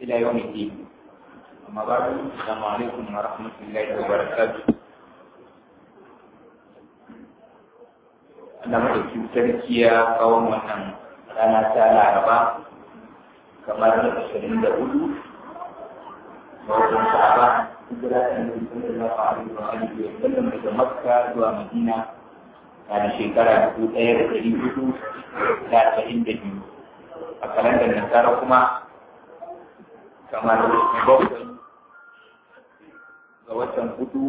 إلى يوم الدين أما بعد السلام عليكم ورحمة الله وبركاته Allah madaukin sarki ya kawo wannan rana ta laraba kamar ashirin da hudu ga watan sa'aba hijira ta annabi sallallahu alaihi wa alihi wa sallam daga makka zuwa madina a da shekara dubu ɗaya da ɗari hudu da arba'in da biyu a kalandar nasara kuma kamar bakwai ga watan hudu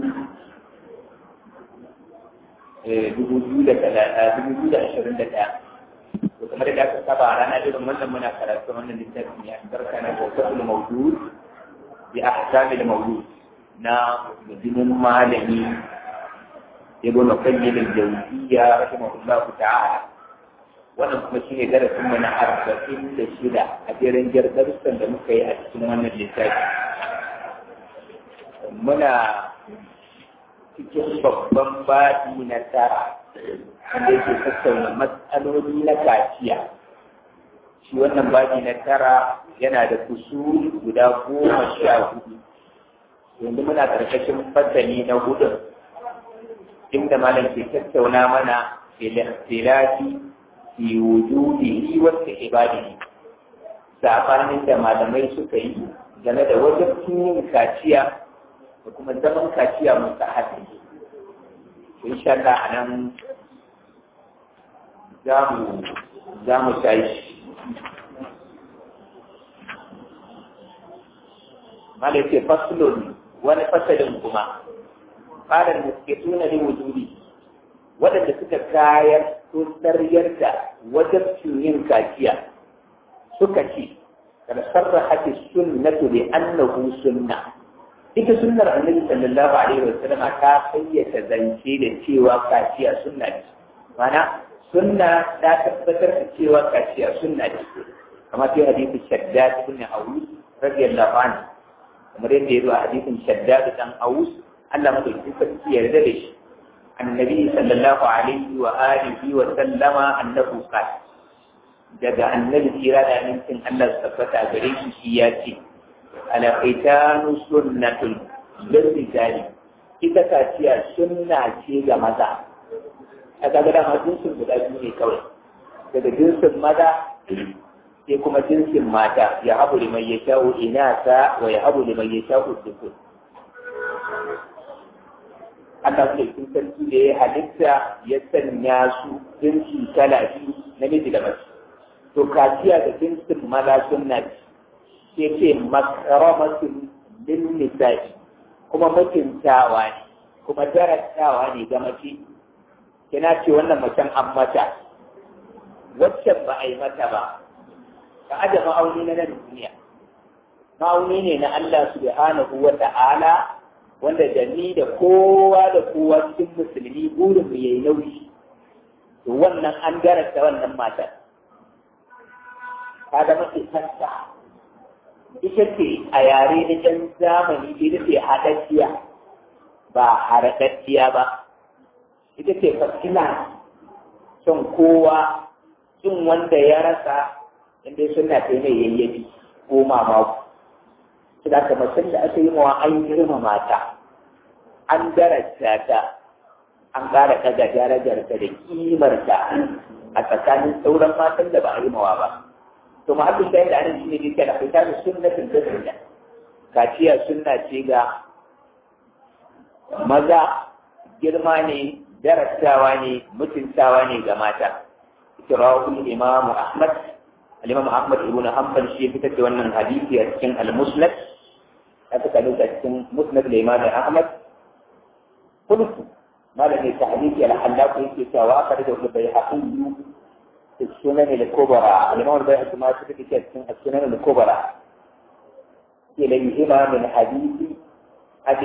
dubu biyu da dubu biyu da ashirin da ɗaya to kamar da aka saba a ranar irin wannan muna karatu wannan littafin ya barka na bautar mawdud bi ahkamil mawlud na mutumin malami ibn qayyim al-jawziyya rahimahullahu ta'ala wannan kuma shine darasin mu na arba'in da shida a jerin darussan da muka yi a cikin wannan littafi muna cikin babban baɗi na tara wanda yake tattauna matsaloli na kaciya shi wannan baɗi na tara yana da kusuri guda goma sha hudu yanzu muna ƙarƙashin fasali na hudu inda malam ke tattauna mana filafi fi wujudihi wa ibadihi sabanin da malamai suka yi game da wajen yin kaciya da kuma zaman kaciya musu haɗi insha Allah a nan za mu tashi malai ce faslun wani fasalin kuma fadar da suke tuna ne wujudi waɗanda suka kayar sun taryar da wajen yin kaciya suka ce kada sarraha sunnatu bi annahu sunna ita sunnar annabi sallallahu alaihi wasallam ta fayyace zance da cewa kaciya sunna ce mana sunna ta tabbatar da cewa kaciya sunna ce kamar fi hadisi shaddad ibn awus radiyallahu anhu kamar yadda ya zo a hadisin shaddad dan awus Allah madaukakin sarki yarda da shi annabi sallallahu alaihi wa alihi wa sallama annahu qala daga annabi kira da amincin Allah su tabbata gare shi shi ya ce alƙaitanu sunnatun lirrijali ita kaciya sunna ce ga maza a kaga da ma jinsin guda biyu ne kawai daga jinsin maza sai kuma jinsin mata ya habu liman ya sha'u inasa wa ya habu liman ya sha'u dukun Allah ke sun sarki da ya halitta ya sanya su jinsi kala biyu namiji da mace to kaciya da jinsin maza sunna ce sai ce makaramatun lil nisa'i kuma mutuntawa ne kuma darasawa ne ga mace kina ce wannan macen an mata waccan ba a yi mata ba ka aje ma'auni na nan duniya ma'auni ne na Allah subhanahu wa ta'ala wanda da ni da kowa da kowa cikin musulmi burin mu yayi nauyi to wannan an darasa wannan matar ka da mace kanta ita ce a yare na ɗan zamani ita ce haɗaɗɗiya ba haraɗaɗɗiya ba ita ce fasila son kowa cin wanda ya rasa inda suna ta mai yayyafi ko mamaku su da ka macen da aka yi mawa an girma mata an darasta ta an ƙara ɗaga darajarta da kimarta a tsakanin sauran matan da ba a yi mawa ba to mahallin da yadda anan shine dai kana fita da sunnatin da sunna kaciya sunna ce ga maza girma ne darasawa ne mutuntawa ne ga mata kirawu imam ahmad al-imam ahmad ibn hanbal shi fitar da wannan hadisi a cikin al-musnad aka kalu a cikin musnad al-imam ahmad kullu malami ta hadisi al-hallaq yake cewa aka da bai haƙiƙi السنن الكبرى الإمام البيهقي ما في السنن الكبرى إليهما من حديث أبي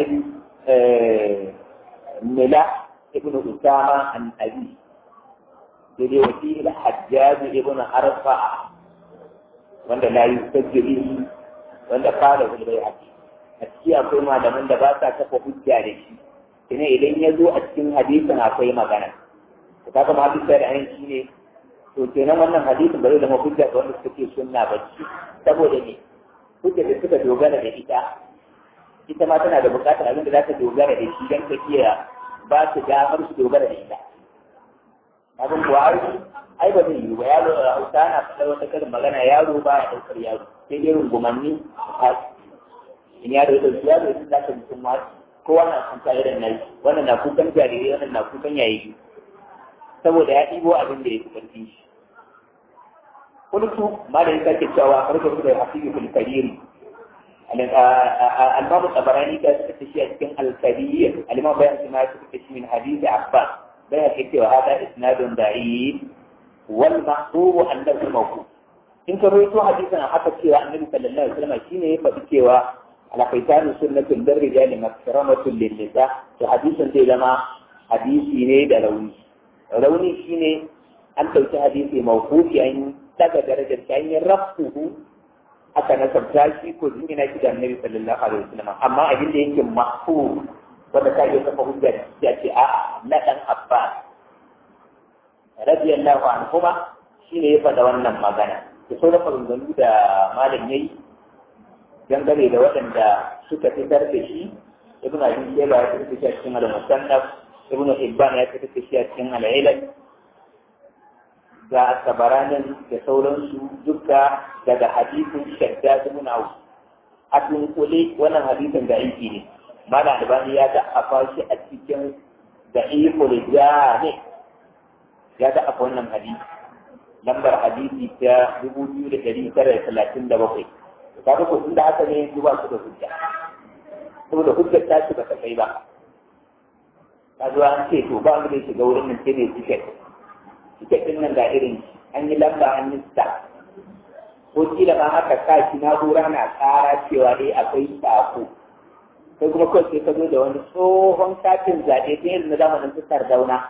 ملاح ابن أسامة عن أبي الذي وفيه الحجاج ابن أرفع وأن لا يستجري وأن قاله البيهقي أتكي أقول ما لمن دباسة كفو حجة ina idan ya zo a cikin hadisin akwai magana to kaga ma hadisi da ayin shine to kenan wannan hadisin ba zai zama hujja ga wanda suke sunna ba saboda ne hujjar da suka dogara da ita ita ma tana da bukatar abin da za ta dogara da shi don ta iya ba su damar su dogara da ita abin kuwa ai ba zai yi ba yaro a hausa na faɗar wata karin magana yaro ba ya ɗaukar yaro sai dai rungumanni a in yaro ya ɗauki yaro ya za ka mutum ma kowa na kuka irin na wannan na kukan jarirai wannan na kukan yayi saboda ya ɗibo abin da ya fi ƙarfi shi قلت ما لا يكاد cewa farko da hafizu fil kabiri al-imam tabarani da suka tashi a cikin al-kabir al-imam bayan shi ma suka tashi min hadith abbas bayan ke cewa hada isnadun da'if wal mahsub annahu mawquf in ka rawaito hadisin haka cewa annabi sallallahu alaihi wasallam shine ya faɗi cewa ala faitanu sunnatul darrijali makramatun lin nisa to hadisin zai zama hadisi ne da rauni rauni shine an ɗauki hadisi mawqufi an daga darajar ta hanyar rafuhu aka nasabta shi ko jingina shi da annabi sallallahu alaihi wasallam amma abin da yake mahfuz wanda ka iya kafa hujja ya ce a na dan abbas radiyallahu anhuma shine ya faɗa wannan magana da sauran maganganu da malam yayi dangane da waɗanda suka fitar da shi ibn abi shayba ya fitar da shi a cikin al-musannaf ibn hibban ya fitar da shi a cikin al-ilal ga tabaranin da sauransu duka daga hadisin shadda ibn auf a dunkule wannan hadisin da aiki ne mana albani ya da afa shi a cikin da iko ne ya da afa wannan hadisi lambar hadisi ta dubu biyu da ɗari tara da talatin da bakwai ka ga kuɗin da haka ne yanzu ba su da hujja saboda hujjar ta ci ba ta kai ba ka zo an ce to ba mu da shiga wurin nan sai ne tiket tiket ɗin nan ga irin an yi lamba an yi star ko kila ma haka sa shi na'ura na tsara cewa dai akwai sako sai kuma kawai sai ka zo da wani tsohon katin zaɓe ta irin na zamanin su sardauna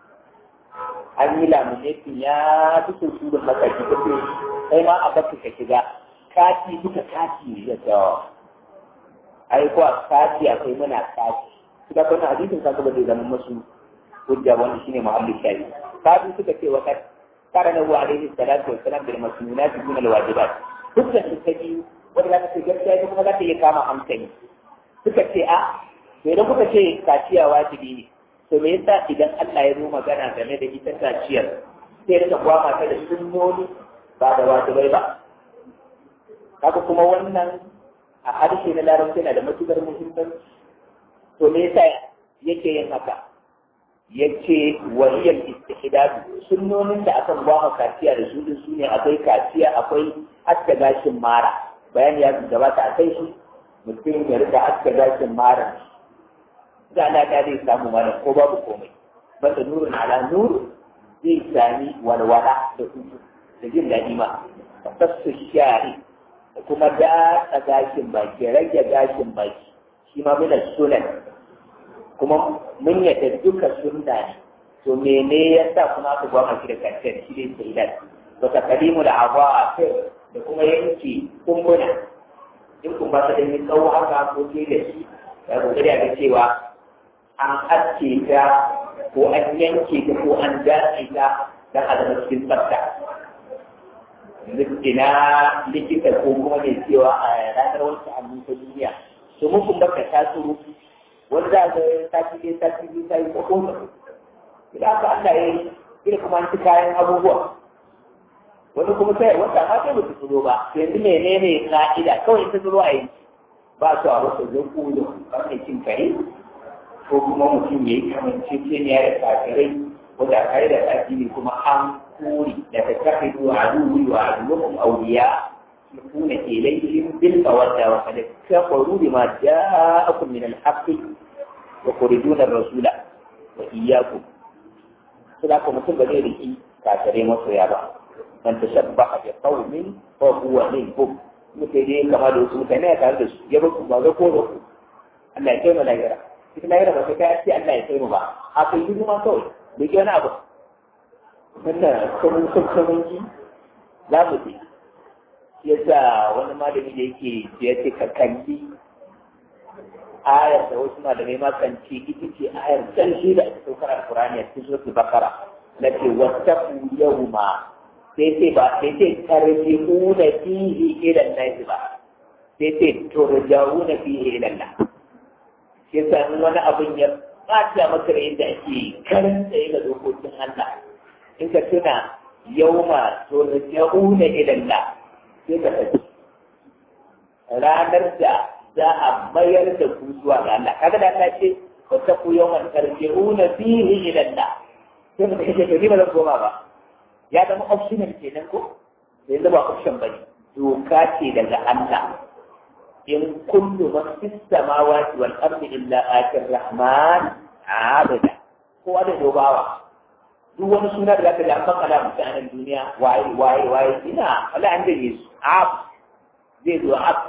an yi laminatin ya fi sun su da makaki ta ce sai ma a baka ka shiga kati duka kati ne da tsawa ai ko a kati akwai muna kati suka kai na hadisin ka ba zai zama masu hujja wanda shine muhammad shayi kafin suka ce wa kai kara na wa alaihi salatu wa salam bil masnunat min al wajibat hujja su ta biyu wanda za ka ce gaskiya ita kuma za ta iya kama hankali suka ce a to idan kuka ce kaciya wajibi ne to me yasa idan Allah ya zo magana game da ita kaciyar sai rika gwama ta da sunnoni ba da wajibai ba kaga kuma wannan a harshe na larabci na da matukar muhimmanci to me yasa yake yin haka yace waliyal istihdad sunnonin da akan gwama kaciya da su din sune akwai kaciya akwai hatta gashin mara bayani ya gabata a kai shi mutum ya rika hatta gashin mara da alaƙa zai samu mana ko babu komai bata nurin ala nur zai sami walwala da hutu da jin daɗi ma tassu shari da kuma datsa gashin baki rage gashin baki shi ma muna sunan kuma mun yadda duka sunna ne to mene ya sa kuma aka gwamma shi da kancen shi ne sai dan wa taqdimu da awa a kai da kuma yanki kumbuna in kun ba ta da yin tsawo haka ko ke da shi ya kokari a ga cewa an aske ta ko an yanke ta ko an dace ta don a zama cikin tsafta. Ina likita ko kuma mai cewa a ranar wasu hannu ta duniya. To mun kun baka ta tsoro wani za a ga sati ɗaya sati biyu ta yi ko kuma. Idan aka Allah ya yi ina kuma an ci kayan abubuwa. Wani kuma sai wata ma sai ba su tsoro ba. Yanzu menene ka'ida kawai ta tsoro a yi. Ba su a wasu zai kuyo kamar cin kare ko kuma mutum ya yi kamanceceniya da kafirai wanda kare da addini kuma an kuri da ta kafi zuwa aduwi wa aduwakum awliya yakuna ilayhim bil mawadda wa qad kafaru bima ja'akum min al-haqqi wa yukhrijuna ar-rasula wa iyyakum sai ko mutum ba zai riki kafirai masoya ba man tashabbaha bi qaumin fa huwa minhum mutai dai kamar da wasu mutane ya tare da su ya ba ku ba ga ko da ku Allah ya kai mu lahira ita lahira ba sai ka ce Allah ya kai mu ba a kai yi ma kawai bai ke wani abu wannan kuma kuma ji za mu ji yasa wani malami da yake ya ce ka kalli ayar da wasu malamai ma kan ce ita ce ayar ƙarshe da aka saukar alkurani a cikin suratul bakara na ce wattaqu yawma sai ce ba sai ce tarji'una fihi ila an ba sai ce turja'una fihi ila Allah shi yasa in wani abin ya bata maka da yadda ake karin tsaye ga dokokin Allah in ka tuna yauma turja'una ila Allah sai ka tafi ranar da za a mayar da ku zuwa ga Allah kaga da Allah ce wa taqu yawman tarji'una fihi ila Allah sai mutum ya ce ni ba zan koma ba ya zama optional kenan ko sai zama option bane doka ce daga Allah in kullu man fis samawati wal ardi illa atir rahman abada kowa da dobawa duk wani suna da zaka ji an fakkala mutanen duniya waye waye waye ina wala an dage su ab zai zo ab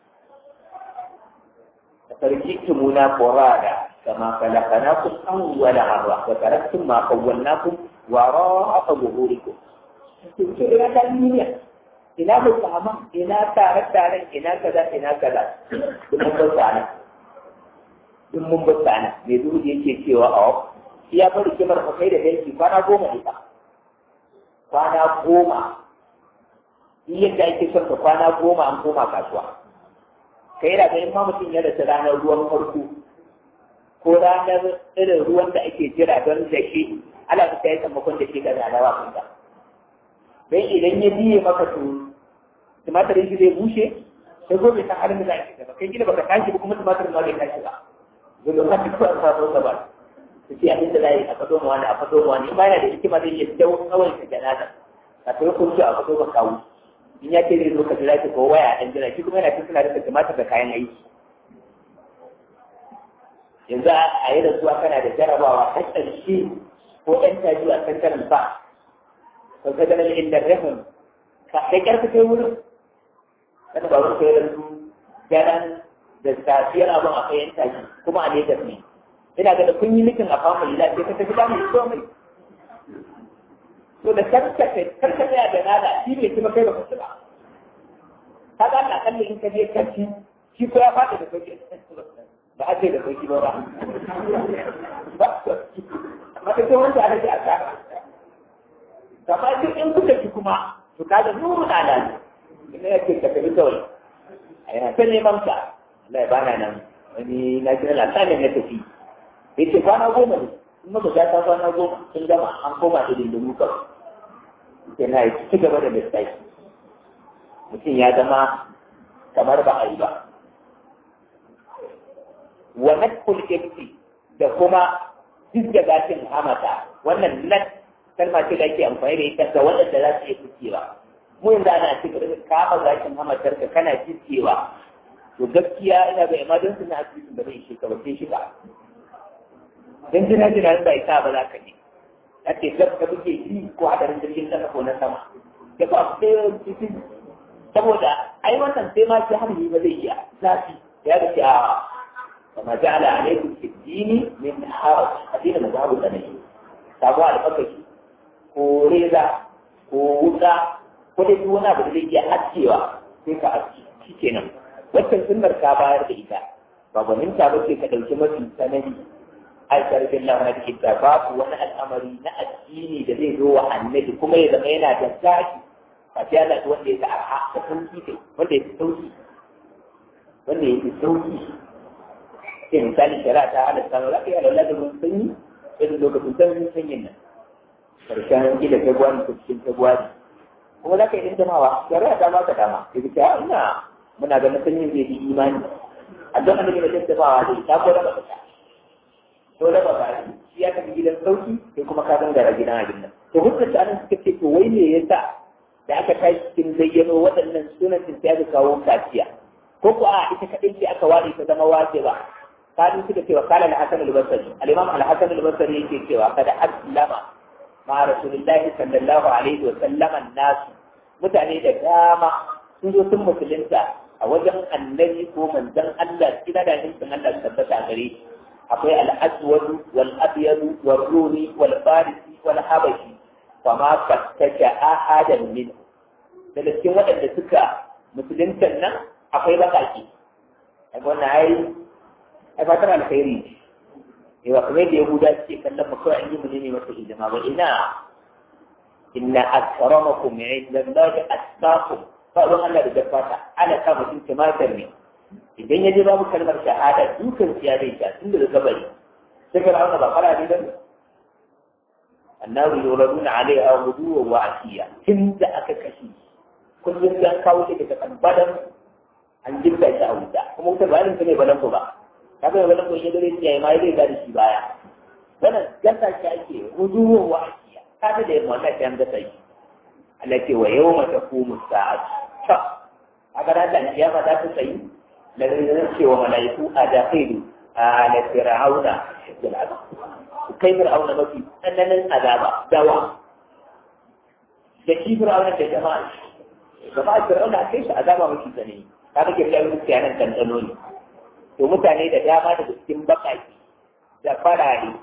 فرجئتمونا فرادا كما خلقناكم أول مرة وتركتم ما خولناكم وراء ظهوركم ina ta duniya ina musamman ina tare tare ina kaza ina kaza duk mun bar sana duk mun bar sana me duk yake cewa a iya bari kimar ku kai da danki kwana goma ne ba kwana goma yadda ake son ka kwana goma an koma kasuwa kai da ga ma mutum ya rasa ranar ruwan farko ko ranar irin ruwan da ake jira don da shi ala ta yi sammakon da shi ga ranawa kun ta don idan ya biye maka to tumatirin shi zai bushe sai gobe ta halin da za a ba kai gida baka tashi ba kuma tumatirin ma bai tashi ba zai lokacin kawai a sabon sa ba su ce abin da za a yi a fado ma wani a fado ma wani in ba yana da hikima zai iya dawo kawai ta janaza a kai kun a fado ba kawo in ya ce zai zo ka jira ki ko waya dan jira shi kuma yana cikin da tumatir da kayan aiki yanzu a yi rasuwa kana da jarabawa ta ƙarshe ko ɗan taji a kan karin ba ka ga ganin inda rahun ka kai ƙarfi kai wurin kada ba wurin kai rasu daren da safiyar abin a kai yan taji kuma a Legas ne ina ga da kun yi mitin a family lafiya ka tafi damu komai to da karkace karkace da nada shi bai kuma kai ba ku ba ka ga Allah kalle in ka je kanti shi ko ya fada da sauki ba a ce da sauki ba ba ba amma ta ce wanda aka ce a tsara kamar duk in kuka ci kuma to ka ga nuru na nan ina yake ka tafi kawai a yana ta neman ka Allah ya bana nan wani na kira lasanin na tafi ya ce kwana goma ne in muka ga ta kwana goma sun gama an koma da dindimu kawai yana yi ci gaba da lissafi mutum ya zama kamar ba a yi ba wa nakul ibti da kuma duk da gashin hamata wannan nan kalma ce da ake amfani da ita ga waɗanda za su iya fitewa mu yanzu ana ci gaba da kama gashin hamatar ka kana fitewa to gaskiya ina ga emergency na asibitin da zai shiga ba sai shiga dan jina jina ba ita ba za ka je ake gab da muke yi ko hadarin jirgin kasa ko na sama da ba sai cikin saboda ai wannan sai ma shi hamli ba zai iya zafi ya ga a kama ja'ala alaikum fi dini min haraj addinin mazhabu sanayi sabo alfakashi ko reza ko wuka ko dai duk wani abu da zai iya askewa sai ka aski shikenan wannan sunnar ka bayar da ita ba gwaninta ba ce ka ɗauki mafi sanani aikar billah na cikin ta babu wani al'amari na addini da zai zo wa annabi kuma ya zama yana da zaki a sai Allah ta wanda ya ta arha da sauki kai wanda ya fi sauki wanda ya fi sauki sai misali shari'a ta halatta za ka yi alwala da ruwan sanyi irin lokacin sanyin sanyin nan karshen gida februari ko cikin februari kuma za ka yi dindamawa shari'a ta baka dama ka ji ta ina muna ganin sanyin zai yi imani a don annabi da tattabawa zai ta ko raba ta to raba ba shi ya tafi gidan sauki sai kuma ka gangara gidan abin nan to hujjar ta anan suka ce to wai me yasa da aka tashi cikin zayyano waɗannan sunan sun sai aka kawo kaciya ko ko a ita kaɗai ce aka ware ta zama wace ba kafin suka cewa kala al-hasan al-basri al-imam al-hasan al-basri yake cewa kada aslama ma rasulullahi sallallahu alaihi wa sallam an-nas mutane da dama sun zo sun musulunta a wajen annabi ko manzon Allah kina da nufin Allah tabbata gare shi akwai al-aswad wal abyad wal rumi wal farisi wal habashi fa ma fattaka ahadan min daga cikin waɗanda suka musuluntan nan akwai bakaki a wannan ai ai fatan alkhairi ne wa kamar da yahuda suke kallon mu kawai an yi mu ne masa hidima ba ina inna akramakum inda Allah atqakum ba ruwan Allah da dabbata ana sa mutum tumatir ne idan ya je babu kalmar shahada dukan siya zai sha tun daga kabari sai ka rauna ba fara ne ba annabi yuraduna alaiha guduwa wa asiya tun da aka kashe kullum dan kawo shi daga tabbadan an jirga shi a wuta kuma wuta ba irin ta mai balanko ba ka ga balanko ya dare ya ma zai gada shi baya wannan gasa shi ake guduwa wa asiya ka da yamma wannan kan gasa shi Allah ce wa yawma taqumu sa'atu ta aka da da kiyama za ta tsayi lalle zan ce wa malaiku a dakhilu ala fir'auna bil azab kai fir'auna mafi tsananin azaba dawa da shi fir'auna da jama'a jama'a fir'auna kai shi azaba mafi tsanani ka ga kirkiyar mutane nan tantano ne to mutane da dama daga cikin bakaki da farare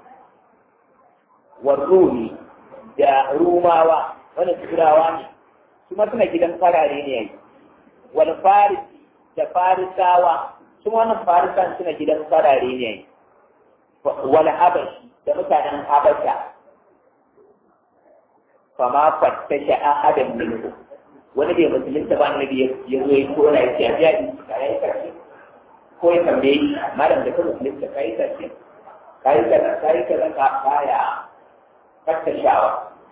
warruni da rumawa wani turawa ne kuma suna gidan farare ne yayi wani faris da farisawa kuma wannan farisan suna gidan farare ne yayi wani habashi da mutanen habasha fama fattasha ahadan minhu wani bai musulunta ba annabi ya zo ya kora ya ce a biya in ka yi karshe ko ya tambaye shi malam da ka musulunta ka yi karshe ka yi kaza ka yi kaza ka baya fattashawa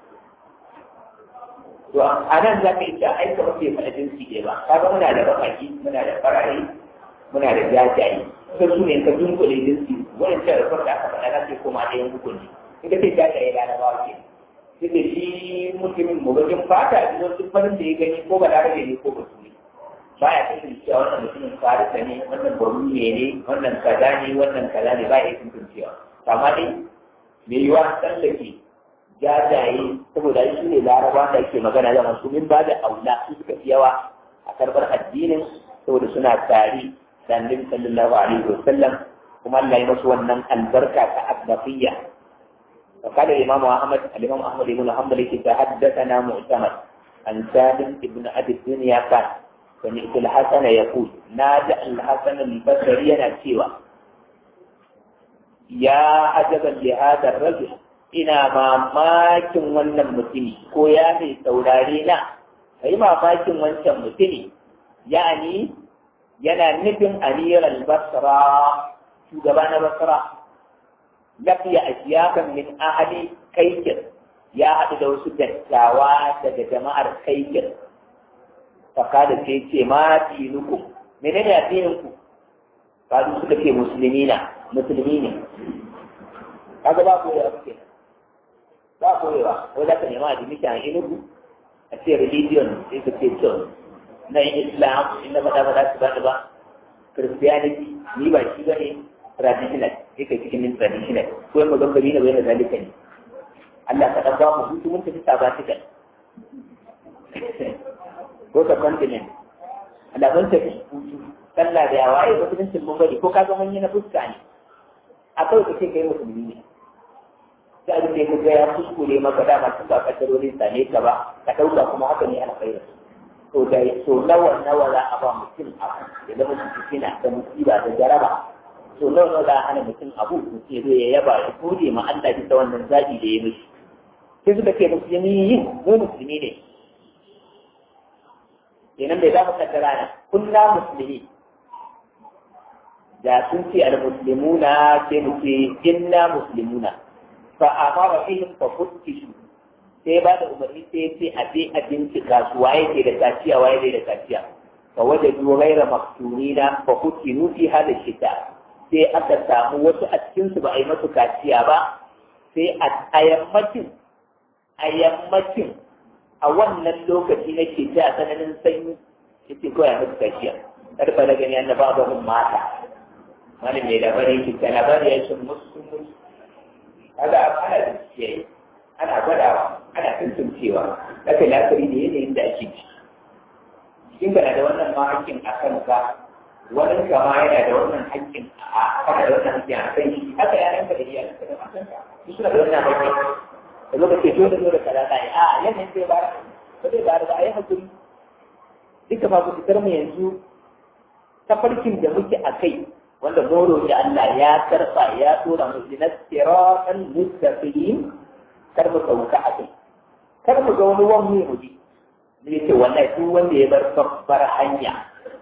to a nan za ka yi ta aika mafi faɗa jinsi ɗaya ba ka ga muna da bakaki muna da farare muna da jajaye sai su ne ka dunkule jinsi wancan da farka aka faɗa na sai koma ɗayan hukunci in ka ce jajaye larabawa ke sai da shi mutumin mugajin fata a cikin duk farin da ya gani ko ba larabe ne ko ba su ne ba ya kasance cewa wannan mutumin farisa ne wannan barume ne wannan kaza ne wannan kaza ne ba ya kasancewa amma dai me yiwa tsallake jajaye saboda shi ne laraba da ake magana da masu min ba da aula su suka fi yawa a karbar addinin saboda suna tare da annabi sallallahu alaihi wa sallam kuma Allah ya masu wannan albarka ta abbafiyya وقال الإمام أحمد الإمام أحمد بن حنبل تحدثنا معتمد عن سالم بن أبي الدنيا قال سمعت الحسن يقول نادى الحسن البصري نسيوا يا عجبا لهذا الرجل ina mamakin wannan mutumi ko ya mai saurare na kai mamakin wancan mutumi yani yana nufin amiral basra shugaba na basra lafiya ashiyakan min ahli kaikir ya haɗu da wasu dattawa daga jama'ar kaikir fakada sai ce ma dinukum menene addininku kadu suka ce musulmi na musulmi ne kaga ba koyewa suke ba koyewa ko za ka nema a jimita a inugu a ce religion sai ka ce church na islam inda ba da ba za su ba da ba christianity ni ba shi ba ne traditional sai kai cikin min traditional ko yamma don kabila bai na zalika ne Allah ka dan ba mu hutu mun tafi sabatikal ko ka continent Allah mun tafi hutu sallah da yawa ai mutuncin mun bari ko ka ga mun yi na fuska ne akwai ka ce kai musulmi ne sai abin da ya ga ya kuskure maka dama tun ba kaddarorin sane ka ba ka dauka kuma haka ne alkhairu to da so nawa nawa za a ba mutum abu ya zama fitina da musiba da jaraba to nawa nawa za a hana mutum abu mutum ya zo ya yaba ya gode ma Allah bisa wannan zaɓi da ya mishi sai suka ce musulmi yin mu musulmi ne kenan bai za mu kaddara na kunna musulmi da sun ce al-muslimuna sai mu ce inna muslimuna fa amara bihim fa futtishu sai ba da umarni sai ce a je a bincika su waye ke da kaciya waye bai da kaciya fa wajadu ghayra maqtunina fa futinu fi hada shita sai aka samu wasu a cikin su ba a yi masu kaciya ba sai a yammacin a yammacin a wannan lokaci na ke a tsananin sanyi yace ko ya masu kaciya karfa da gani annaba ba mun mata malam mai labarin ki ta labari ya ce musu musu kaga ana da ciyayi ana gwadawa ana tuntuncewa haka lafari da yanayin da ake ci cikin kana da wannan ma hakkin a kanka wani kama yana da wannan hakkin a kana da wannan hakkin a kan shi haka ya ranka da iyalanka da matanka su suna da wannan hakkin da zo ka ce dole dole ka da kai a yanayin zai ba ba zai ba da a yi hakuri duka ma ku fitar mu yanzu tafarkin da muke a kai wanda moro da Allah ya karba ya tura mu na siratan mustaqim kar mu sauka a kai kar mu ga wani wani mu ji ne ce wallahi duk wanda ya bar babbar hanya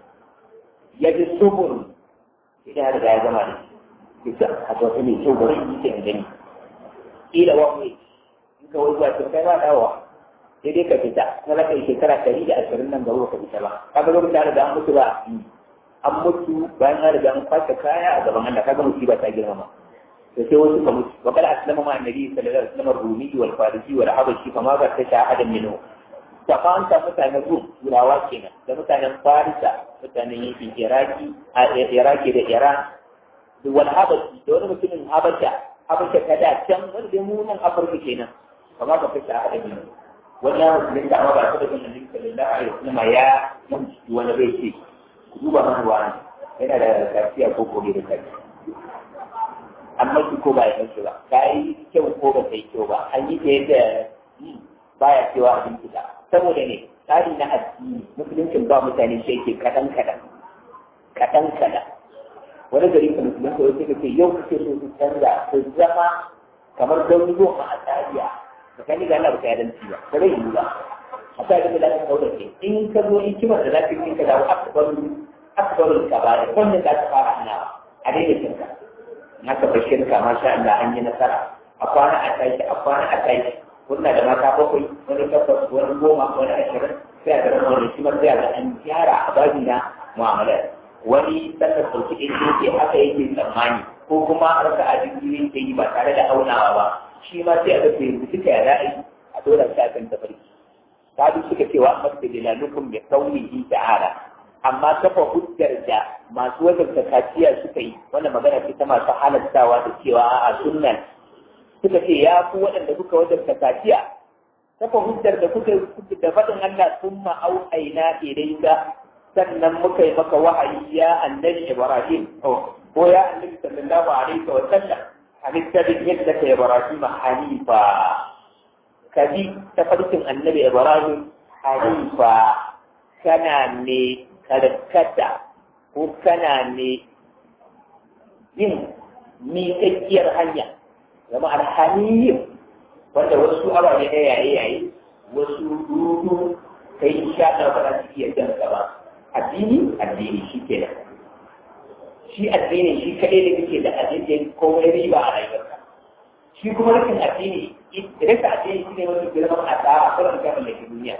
ya ji subur idan har ya zama da shi ta a ga wani kyau bari yi ta gani kila wani in ka wai zuwa kai ba dawowa sai dai ka fita na za ka yi shekara ɗari da ashirin nan gaba ka fita ba kaga lokacin da riga an mutu ba an mutu bayan an riga an kwace kaya a gaban Allah kaga musiba ta girmama to sai wasu ka mutu wa kala aslama ma annabi sallallahu alaihi wasallam rumi wal farisi wal habashi fa ma ba ta shahada minhu da fanta mutanen rum turawa kenan da mutanen farisa mutanen yankin iraki a iraki da iran da wal habashi da wani mutumin habasha habasha ta da can wani da mu nan afirka kenan fa ma ba ta shahada minhu wani ya musulun da amma ba ta da bin annabi sallallahu alaihi wasallam ya yanki wani bai ce ku duba mana wani yana da kafiya ko ko bai da kafiya amma shi ko ba ya yanke ba ka yi kyau ko ba kai kyau ba an yi ta yadda baya cewa abin fita saboda ne tsari na addini musuluncin ba mutane shi yake kaɗan kaɗan kaɗan kaɗan wani gari ka musulunci wai suka ce yau kake so su canza su zama kamar don goma a tsariya tsakani ga Allah ba ta yadanci ba ba zai yi ba a sa da lafi kawo da ke in ka zo in kimar da lafi ka dawo akbaru akbaru ka ba da wannan za ta fara hanawa a daidai cinka na ka bar shirka masha Allah an yi nasara a kwana a tashi a kwana a tashi kuna da mata bakwai wani takwas wani goma wani ashirin sai a ga wani kimar sai a ga an gyara a babi na mu'amala wani sannan sauki ɗin yake haka yake tsammani ko kuma raka a jirgin yake yi ba tare da aunawa ba shi ma sai a ga to yanzu suka ya ra'ayi a dora shi akan tafarki sabu suka cewa masu dalilalukum bi qawlihi ta'ala amma kafa hujjar da masu wajabta kaciya suka yi wannan magana ce ta masu halattawa da cewa a sunnan suka ce ya ku waɗanda kuka wajabta kaciya kafa hujjar da kuka da faɗin Allah summa auhayna ilayka sannan muka yi maka wahayi ya annabi Ibrahim ko ya annabi sallallahu alaihi wa sallam halitta bin yadda ka Ibrahim hanifa kabi ta farkin annabi Ibrahim hanifa kana ne karkata ko kana ne yin miƙaƙƙiyar hanya zama alhaniyyin wanda wasu ababe na yaye yaye wasu dudu kai sha ba za su iya jan gaba addini addini shi ke nan shi addini shi kaɗai da kake da addini komai riba a rayuwarka shi kuma rikin addini rasa addini shi ne wani girman asara kuran ka mallaki duniya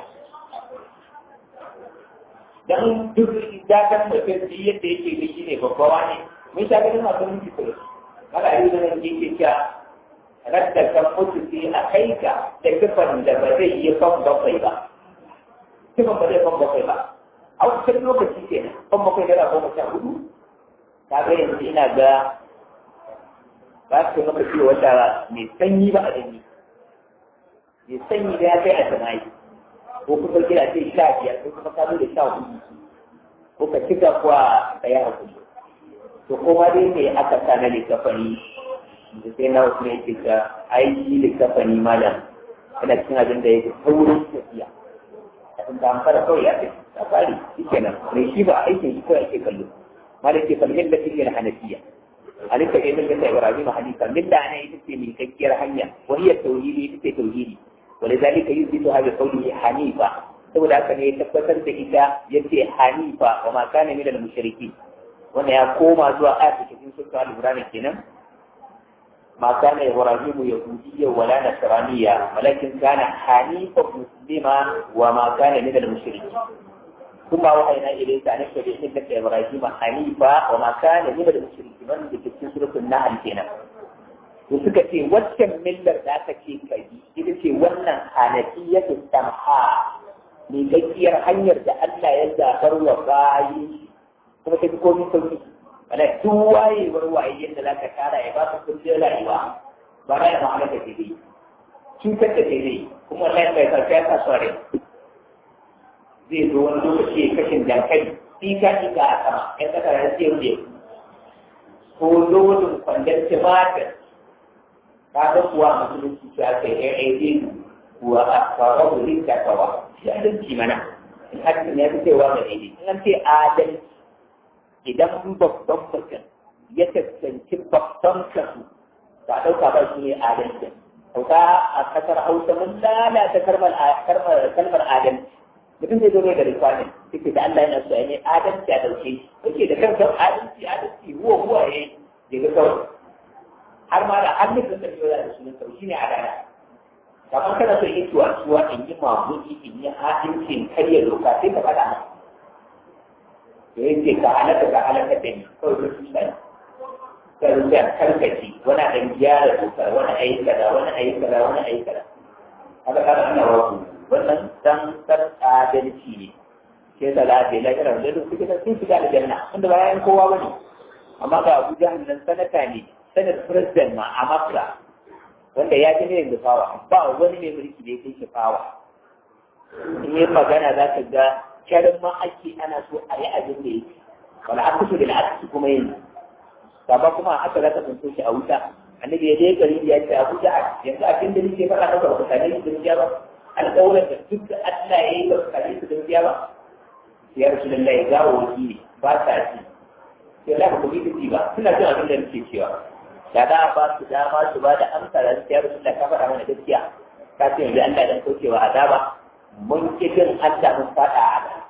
dan duk dakan da kai yadda yake da shi ne babbawa ne mun sha ganin masu mulki kullum haka yi da nan yake cewa radda kan mutu sai a kai ka da kifan da ba zai yi fan bakwai ba kifan ba zai fan bakwai ba a wasu lokaci ke nan fan bakwai yana goma sha hudu ta ga yanzu ina ga ba su maka ciwo wata mai sanyi ba a danyi mai sanyi da ya kai a jama'i ko kuma kira ce sha biyar ko kuma ka zo da sha hudu ko ka cika kuwa ka yi hakuri to kuma dai ne aka sa na likafani da sai na wasu ne ke ka aiki likafani malam yana cikin abin da ya fi saurin tafiya a tun da fara kawai ya fi ta fari shi kenan mai shi ba aikin shi kawai ake kallo malam ke falmin da take na hanafiya alika ke min da ibrahim hanifa min da ana ita ce mai kakkiyar hanya wani tauhidi ita ce tauhidi ولذلك يثبت هذا قوله حنيفا saboda haka ne ya tabbatar da ita yace hanifa wa ma kana min al-mushriki wanda ya koma zuwa ayat cikin sura al-imran kenan ma kana ibrahim yahudiyya wala nasraniyya walakin kana hanifa muslima wa ma kana min al-mushriki kuma wahayna ilayka an tabi millata ibrahim hanifa wa ma kana min al-mushriki wanda cikin suratul nahl kenan to suka ce waccan millar da aka ce kai ita ce wannan hanafiya ta samha mai gaskiyar hanyar da Allah ya zabar wa bayi kuma ta fi komi sauki wala duk wayewar waye yadda za ka tara ya ba ka kullum rayuwa ba na yana ma'amala da daidai cutar da daidai kuma Allah ya kai ya sa sore zai zo wani lokaci kashin dankali tika tika a sama ya saka ran sai wuce ko lodin kwandon tumatir kaga kuwa musulunci ta aka yi ɗaya kuwa a fara wurin takawa shi adalci mana in hakan ya fi cewa ga daidai in an ce adalci idan babban mutum ya tassanci babban kasu ba ɗauka ba shi ne adalci sauka a kasar hausa mun lalata kalmar adalci mutum zai zo da rikwanin yake da Allah yana so ya ne adalci a dauke shi yake da kanka adalci adalci huwa huwa ya yi ga kawai har ma da hannun da zai yola da sunan sau shine adala kamar kana so yi tuwa tuwa in yi mamuki in yi adalci in karya doka sai ka faɗa masa da yake ka halaka ka halaka da ni kawai da su sani ka rubuta karkaci wani ɗan gyara dokar wani ayi kaza wani ayi kaza wani ayi kaza haka kada ana wasu wannan dan san adalci ne ke da lafiya la kira da duk kike sun shiga aljanna wanda ba yayin kowa bane amma ga Abu Jahl nan sanata ne sanar president ma a Makka wanda ya ji ne da fawa ba wani mai mulki da yake shi fawa in yi magana za ka ga kyarin ma ake ana so a yi abin da yake wala aka so da aka kuma yin ba kuma haka za ka tsinto shi a wuta annabi ya je gari ya ce Abu Jahl yanzu abin da nake faɗa maka ba ka ne da ba alƙawarin da duk da Allah ya yi ba su kare su gaskiya ba ya rasu da Allah ya gawo waki ne ba sa ci sai Allah ba ku yi ba suna jin abin da nake cewa da za a ba su dama su ba da amsa da ya rasu da ka faɗa mana gaskiya ka ce yanzu Allah dan kaucewa azaba mun ki jin Allah mun faɗa a da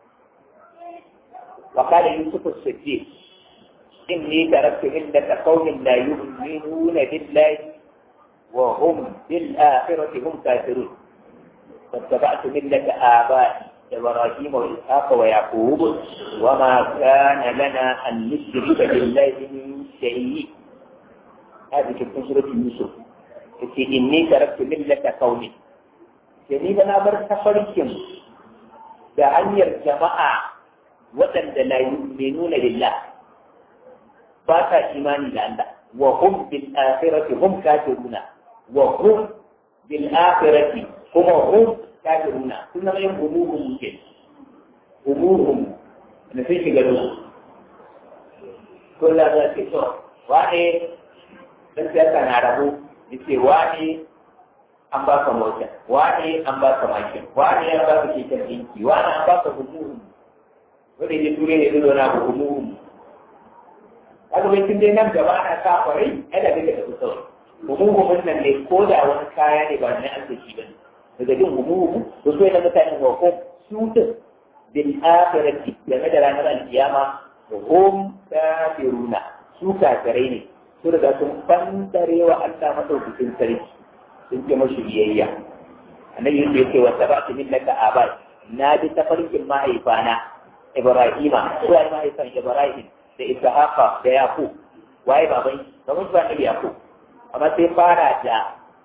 wa qala yusuf as-siddiq inni taraktu millata qaumin la yu'minuna billahi wa hum bil akhirati hum kafirun واتبعت ملة آبائي إبراهيم وإسحاق ويعقوب وما كان لنا أن نشرك بالله من شيء هذه في سورة يوسف إني تركت ملة قومي يعني أنا برتفركم بأن الجماعة وأن لا يؤمنون بالله فاتا إيمان لله وهم بالآخرة هم كافرون وهم بالآخرة kuma hum kafiruna sun zama yin humuhum ke humuhum da sun shiga ruwa ko la za ce to wane dan siyasa na rabu yace wane an baka mota wane an baka mashin wane an baka keken dinki wane an baka humuhum wanda ya ture ne zuwa na humuhum kaga bai tun dai nan gaba ana sa kwarai ai da kake da kusa humuhumin nan ne ko da wani kaya ne ba na arziki ba ne daga jin humuhu to sai na mutanen hukum su din bil akhirati game da ranar alkiyama hum kafiruna su kafirai ne su riga sun bandare wa Allah madaukakin sarki sun ce mashi biyayya annabi yake yake wa sabatu millaka abai na bi tafarkin mahaifana Ibrahima ko ai mahaifan Ibrahim da Ishaqa da Yaqub waye baban baban ba ne Yaqub amma sai fara da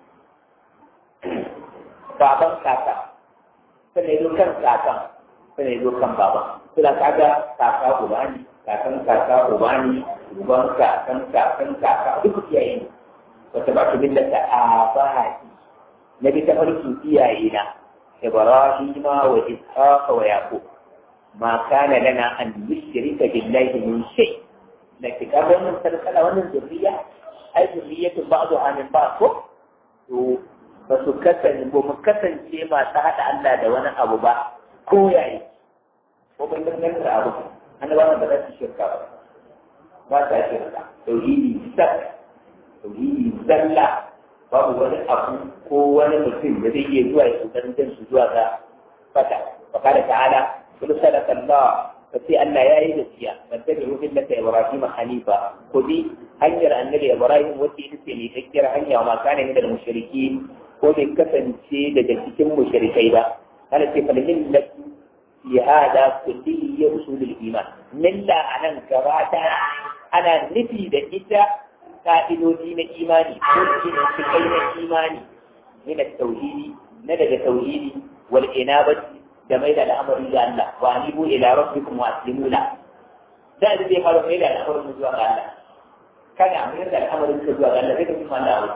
baban kaka sannan zo kan kakan sannan zo kan baban suna kaga kaka uba ne kakan kaka uba ne uban kakan kakan kaka duk iyaye ne wata ba su billata a bahaki na bi ta farkin iyaye na ibrahima wa ishaqa wa yaqub ma kana lana an nushrika billahi min shay da kika wannan sarkala wannan zuriya ai zuriyatu ba'dha min ba'd ko to ba su kasance ba mu kasance masu haɗa Allah da wani abu ba ko yayi ko ban danganta abu annabawan ba za su shirka ba ba ta shirka tauhidi sak tauhidi zalla babu wani abu ko wani mutum da zai iya zuwa ya kokarin jan su zuwa ga fata wa kada ta'ala kullu sadaka Allah fa sai Allah yayi gaskiya ban tabi ruhin laka Ibrahim hanifa ko bi hanyar annabi Ibrahim wacce ita ce mai tsakkiyar hanya wa ma kana min al-mushrikin ko bai kasance daga cikin mushrikai ba ana ce fa millatu fi hada kulli usulul iman milla anan gaba ta ana nufi da ita ka'idoji na imani ko cikai na imani min tauhidi na daga tauhidi wal inabati da mai da al'amari ga Allah wa anibu ila rabbikum wa aslimu la da zai fara mai da al'amarin zuwa ga Allah kana mai da al'amarin zuwa ga Allah sai ka kuma Allah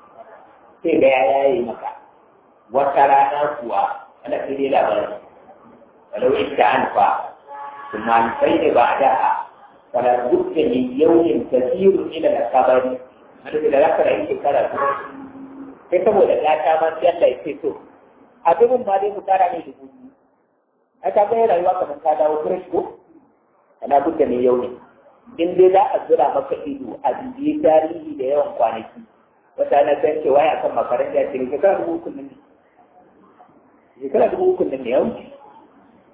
sai ga ya yaye maka wata rana kuwa ana sai dai labari walau ita an fa kuma an sai da ba da fala budda min yawmin kathirun ila al-qabr hada da zaka da shekara sai saboda ya ta ma sai Allah ya ce to abin ba dai mu tara ne dubu ai ka ga rayuwa kamar ka dawo fresh ko ana budda min yawmin in dai za a zura maka ido a bibiye tarihi da yawan kwanaki wata na san cewa ya kan makaranta ce shekara dubu uku nan ne shekara dubu uku nan ne ya wuce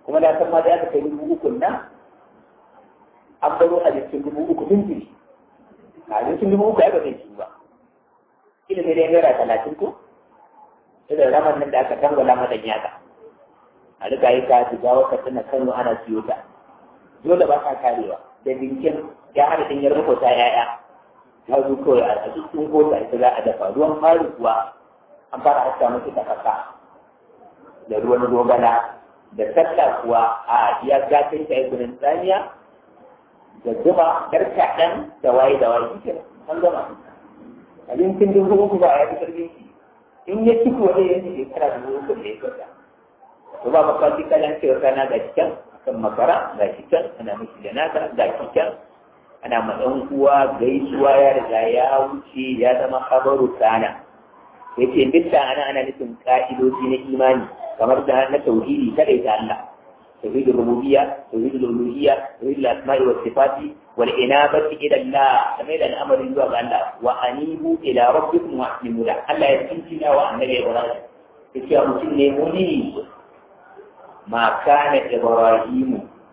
kuma na san ma da aka kai dubu uku nan an baro a jikin dubu uku tun jiri a jikin dubu uku ya ba zai ci ba kila ne dai naira talatin ko irin raman nan da aka tangwala mata yaka a rika yi ka shiga wata tana kano ana siyo ta dole ba ka karewa da dinkin ya hada din yar ta yaya ya zo kawai a cikin kota ita za a dafa ruwan fari kuwa an fara haska musu da kasa da ruwan dogana da sallah kuwa a iya gafin ta yi tsaniya da zuma yar kaɗan da waye da waye shi an gama abincin dubu uku ba a yi karfin shi in ya ci kuwa zai yanzu shekara dubu uku da ya kwata to ba makwati kalan cewa kana ga cikin kan makara ga cikin ana miki da naka ga cikin ana matsan uwa gaisuwa ya riga ya wuce ya zama kabaru sana ya ce duk da ana ana nufin ka'idoji na imani kamar da na tauhidi kadai ta Allah توحيد الربوبية توحيد الألوهية توحيد الأسماء والصفات والإنابة إلى الله سميد الأمر يزوى الله وأنيبوا إلى ربكم وأسلموا له ألا يسكننا وأنبي إبراهيم إذا مسلموني ما كان إبراهيم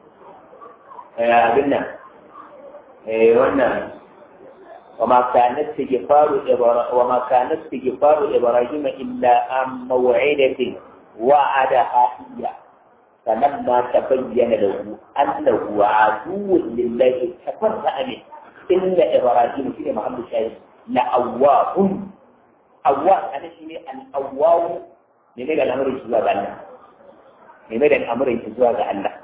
يا بنا وانا وما كان استغفار إبراهيم وما كان استغفار إبراهيم إلا عن موعدة وعدها إياه فلما تبين له انه عدو لله تفرع منه ان ابراهيم في محمد الشاهد لأواه أواه أنا شيء الأواه لماذا الأمر يسوى الله لماذا الأمر يسوى الله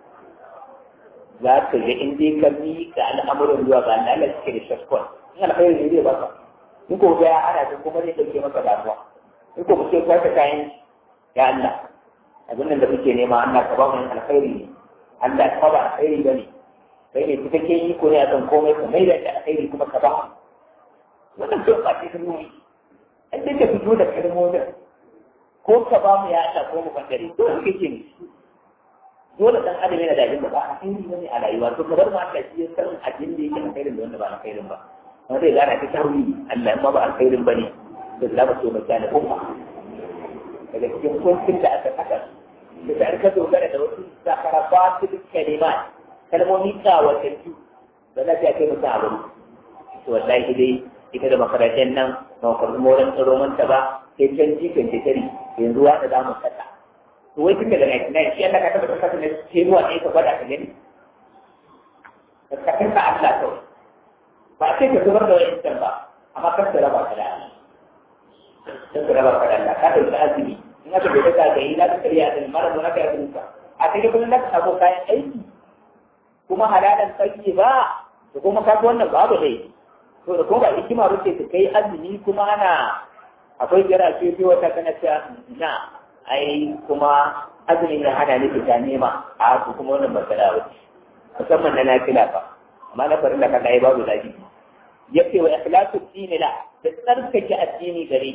ذاك إن دي كمي كان الأمر يسوى الله لا تشكر الشكوى إن الخير يدي بقى نكو جاء أنا تكو مريد الكلمة كدعوة نكو بسيط واسا كاين يا الله abin da muke nema Allah ka ba mu alkhairi ne Allah ka ba alkhairi bane kai ne cikakken iko ne akan komai ka mai da alkhairi kuma ka ba wannan ko ba cikin nuni an da ka fito da kalmomin ko ka ba mu ya Allah ko mu fadare to kake ne dole dan adam yana da abin da ba alkhairi bane a rayuwa to ka bar mu Allah shi ya san abin da yake alkhairin da wanda ba alkhairin ba wanda zai gana ta tawili Allah ma ba alkhairin bane da zama so mai kana umma daga cikin kuncin da aka saka da ta ka dogara da wasu sakarafatul kalimat kalmomi kawatattu ba za ta kai musu abu to wallahi dai ita da makarantar nan ba ku moran tsaro manta ba sai can jikin ta tari yanzu wanda za mu saka to wai tun daga 99 shi Allah ka tabbata kasa ne sai ruwa ne ka gwada ka gani ka kafin ka Allah kawai ba sai ka zubar da wani ba amma kar ka raba ka da Allah kar ka raba ka da Allah ka dauki azumi in aka bai daga ga yi za ka karya da mara zo na kai abinka a kai kuma na sabo kayan aiki kuma halalan sarki ba da kuma ka wannan babu dai to da kuma ba hikima ba ce ka kai azumi kuma ana akwai jira ce ce wata kana ta na ai kuma azumin ya hana ni fita nema a ku kuma wannan ba kada ba musamman na nafila ba amma na farin da ka kai babu zabi yace wa ikhlasu dini la da tsarkake addini gare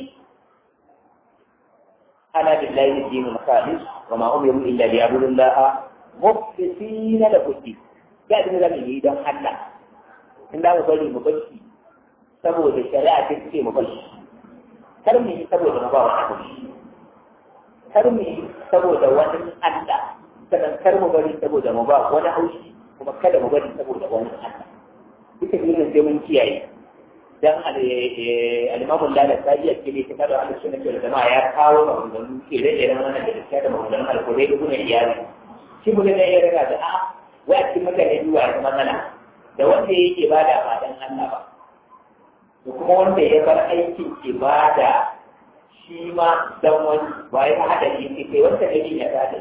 أنا بالله الدين الخالص وما أمروا إلا ليعبدوا الله مخلصين له الدين بعد من ذلك يدعو حنا إن لا مبالي مبالي سبو الشريعة تنسي مبالي كرمي سبو المبارك أبوش كرمي سبو دوان أنت sannan kar mu bari saboda mu ba wani haushi kuma kada mu bari saboda wani Allah duka irin sai mun kiyaye dan alimamun lalata ta iya kile ta kada Allah sunna ke da ya kawo maganganu ke da irin wannan da gaskiya da maganganun alƙur'ani da kuma iyali shi mu ne ya riga da a wai a cikin mutane duwa da matsala da wanda yake ibada ba dan Allah ba da kuma wanda ya bar aikin ibada shi ma dan wani ba ya hada shi ke kai wanda ne ya hada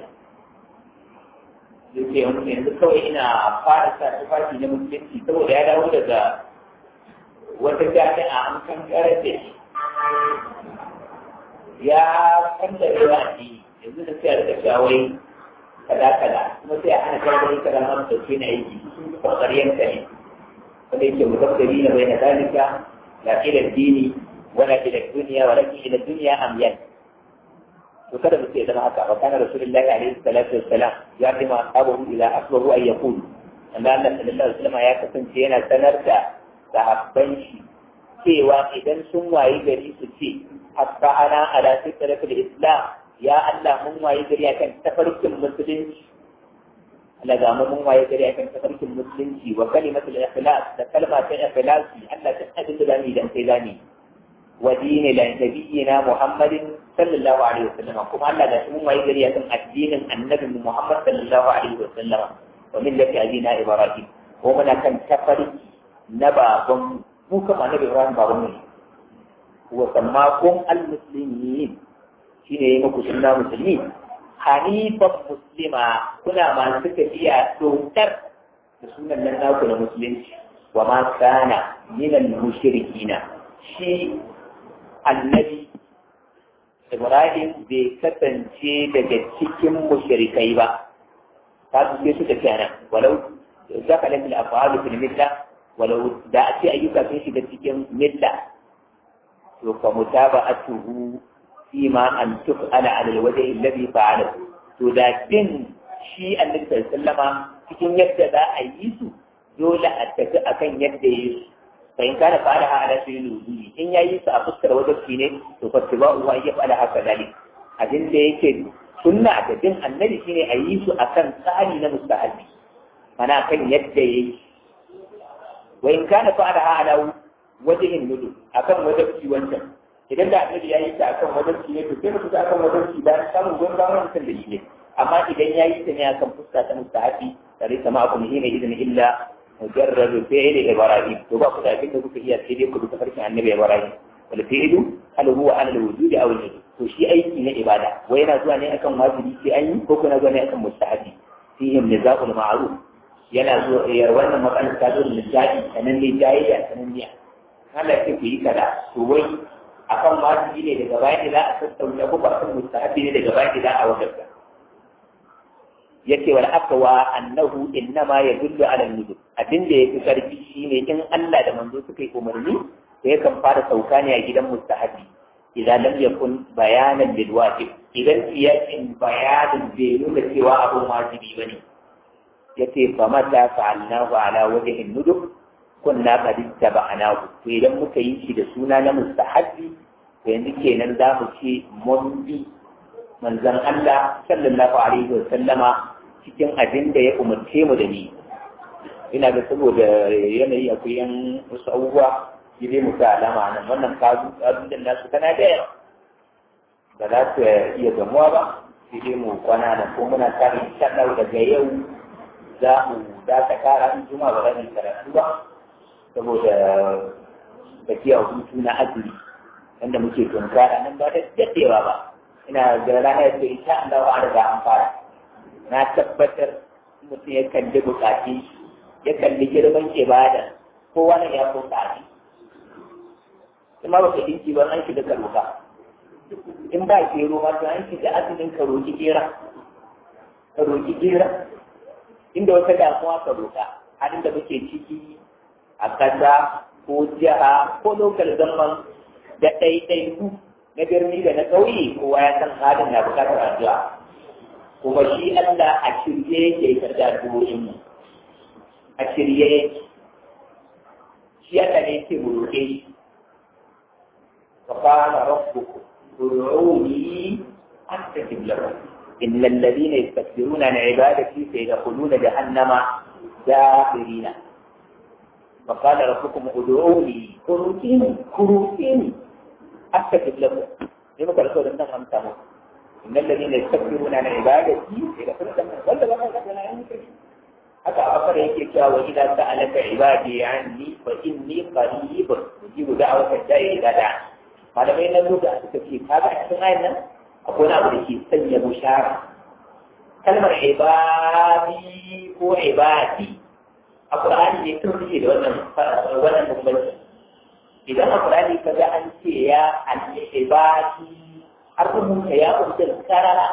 yake yanzu kawai ina fara sa tufafi na musulunci saboda ya dawo daga wata jami'a an kan karfe ya kan da yawa ne yanzu da sai a rika shawai kada kada kuma sai a hana karbar kada ma da ke na aiki kokariyar ta ne wanda yake mutabbari na bai na dalika la ila dini wala ila duniya wala ila duniya amyan to kada mu sai zama haka wa kana rasulullahi alaihi salatu wassalam ya rima ashabahu ila asbahu ay yaqul anna Allah sallallahu alaihi wasallam ya kasance yana sanar da sahabban shi cewa idan sun wayi gari su ce hatta ana ala fitratul islam ya Allah mun wayi gari akan tafarkin musulunci Allah ga mun waye gari akan tafarkin musulunci wa kalimatul ikhlas da kalma ta ikhlasi Allah ta abin da zamu dan sai zamu wa dini la nabiyina Muhammadin sallallahu alaihi wasallam kuma Allah ga mun waye gari akan addinin annabi Muhammad sallallahu alaihi wasallam wa millati abina Ibrahim ko muna kan tafarki na baban mu kuma annabi Ibrahim baban mu wa sammakum al-muslimin shine yayi muku sunna musulmi hanifan muslima kuna masu tafiya dokar da sunan nan naku na musulunci wa ma kana minal mushrikina shi annabi Ibrahim bai kasance daga cikin mushrikai ba ta su sai suka ce nan walau zaka lafi al-af'alu fil milla walau da a ce ayyuka sun shiga cikin milla to fa mutaba'atuhu فيما أن تفعل على الوجه الذي فعله to da bin shi annabi sallallahu alaihi cikin yadda za a yi su dole a tafi akan yadda ya yi su fa in kana fa'ala ha ala sayyidil wujudi in yayi su a fuskar wajibi ne to fa tibau wa ya fa'ala haka dalik abin da yake sunna da bin annabi shine a yi su akan tsari na mustahabi mana kan yadda ya yi wa in kana fa'ala ha ala wajhin nudu akan wajibi wancan idan da annabi ya yi ta akan wadanci ne to sai mu fita akan wadanci da samun gon ba mutum da shi ne amma idan ya yi ta ne akan fuska ta mustahabi tare sama akum hina idan illa mujarradu fi'li ibrahim to ba ku da abin da kuka iya sai dai ku duka farkin annabi ibrahim wal fi'lu hal huwa ala al wujud aw al to shi aiki na ibada wai yana zuwa ne akan wajibi sai an yi ko kuna zuwa ne akan mustahabi fihim nizaqul ma'ruf yana zuwa wannan matsalar ta zo da nizabi sanan ne jayayya sanan ne Allah ya ku yi kaza to wai akan wajibi ne daga baya da za a tattauna ko ba akan mustahabi ne daga baya da za a wajabta yace wal aqwa annahu innama yadullu ala nujub abin da yafi karfi shine in Allah da manzo suka yi umarni to yakan fara sauka ne a gidan mustahabi idan lam yakun bayanan lil wajib idan siyasin bayanin bai nuna cewa abun wajibi bane yace fa mata fa'alnahu ala wajhi nujub kunna qad ittaba'nahu to idan muka yi shi da suna na mustahabbi to yanzu kenan za mu ce mun bi manzon Allah sallallahu alaihi wa sallama cikin abin da ya umarce mu da ni ina ga saboda yanayi akwai yan wasu abubuwa shi dai mu sa alama nan wannan kazu kazu da nasu tana da yawa ba za su iya gamuwa ba shi dai mu kwana nan ko muna kare insha Allah daga yau za mu da ta kara in juma ba za mu karatu ba saboda tafiya hutu na azumi wanda muke tunkara nan ba da daɗewa ba ina da ranar da insha Allah ba riga an fara na tabbatar mutum ya kalli bukati ya kalli girman ibada kowa ne ya so tsari kuma ba ka dinki ba an shiga karuka in ba gero ma to an shiga azumin ka roki gera ka roki gera inda wata damuwa ka roka halin da muke ciki a ƙasa ko jiha ko lokal zaman da ɗaiɗaiku na birni da na ƙauye kowa ya san halin na buƙatar addu'a kuma shi Allah a shirye yake karɓi addu'o'in mu a shirye yake shi Allah ne yake mu roƙe shi fa qala rabbukum ud'uni astajib lakum إن الذين يستكبرون عن عبادتي سيدخلون جهنم داخرين وقال ربكم ادعوني كروتيني كروتيني استجب لكم لما قال رسول الله صلى الله إن الذين يستكبرون عن عبادتي يدخلون جهنم ولا بقى لنا haka afar yake cewa wa idza sa'alaka ibadi anni fa inni qarib ujibu da'wata da'i idza da'a malamai na lugha suka ce kaga a cikin ayan nan akwai abu da ke sanya bushara kalmar ibadi ko ibadi a Qur'ani ne sun suke da wannan wannan bambanci idan a Qur'ani ka ga an ce ya al-ibadi har rubuta ya rubuta karara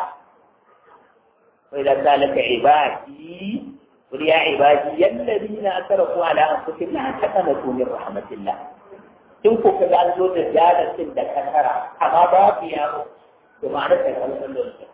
wa idan zalaka ibadi قل يا عبادي الذين اسرفوا على انفسهم لا تقنطوا من رحمه الله in ko ka ga zo da jalatin da kasara amma ba ku yaro to ma'ana ta kalmar da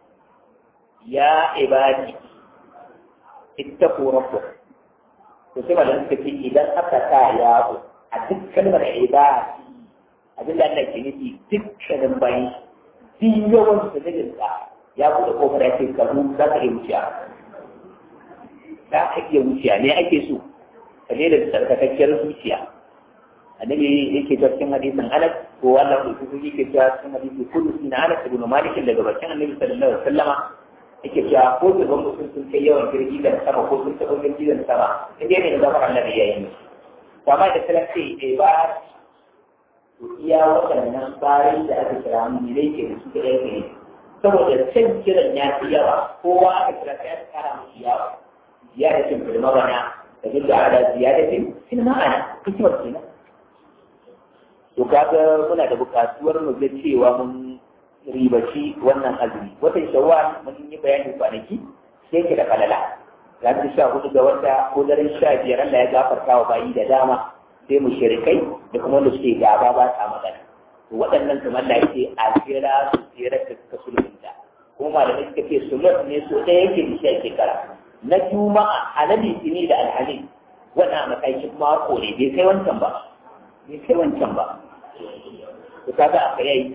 ya ibadi ittaqu rabbakum to sai malam suka ce idan aka sa yaro a duk kalmar ibadi abin da Allah ke nufi dukkanin bayi duk yawan su da ya buɗe kofar ya ce ka za ka yi wuciya za ka iya wuciya ne ake so ka je da tsarkakakkiyar zuciya annabi yake ta cikin hadisin Anas ko wannan da su yake ta cikin hadisi kullu sina Anas ibn Malik daga bakin annabi sallallahu alaihi wasallama yake cewa ko da ban mutum sun kai yawan girgi da sama ko sun taɓa girgi da sama in dai ne da zama annabi ya yi musu to amma da kala ce eh ba to iya waɗannan bayan da aka kira mu ne ke da su da yake ne saboda can kiran ya fi yawa kowa aka kira sai aka kara musu yawa ziyadatin fil mabana da duk da ala ziyadatin fil ma'ana hikimar kenan to kaga muna da bukatuwar mu ga cewa mun ribaci wannan azumi watan shawwal mun yi bayani kwanaki sai ke da falala ranar sha hudu ga wata ko daren sha biyar Allah ya gafarta wa bayi da dama sai mu shirikai da kuma wanda suke gaba ba sa magana to waɗannan kamar da yake a jira su jira da suka sulhunta kuma malamai suka ce sulhun ne so ɗaya yake da shi a shekara na juma'a a na litini da alhamis wannan matakin mako ne bai kai wancan ba bai kai wancan ba to kaga aka yayi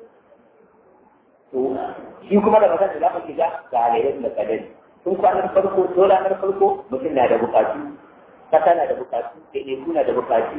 to shi kuma da magana da za mu shiga ga halayyar da kadari tun kwanan farko ko ranar farko mutum na da bukatu kasa na da bukatu ɗaiɗaiku na da bukatu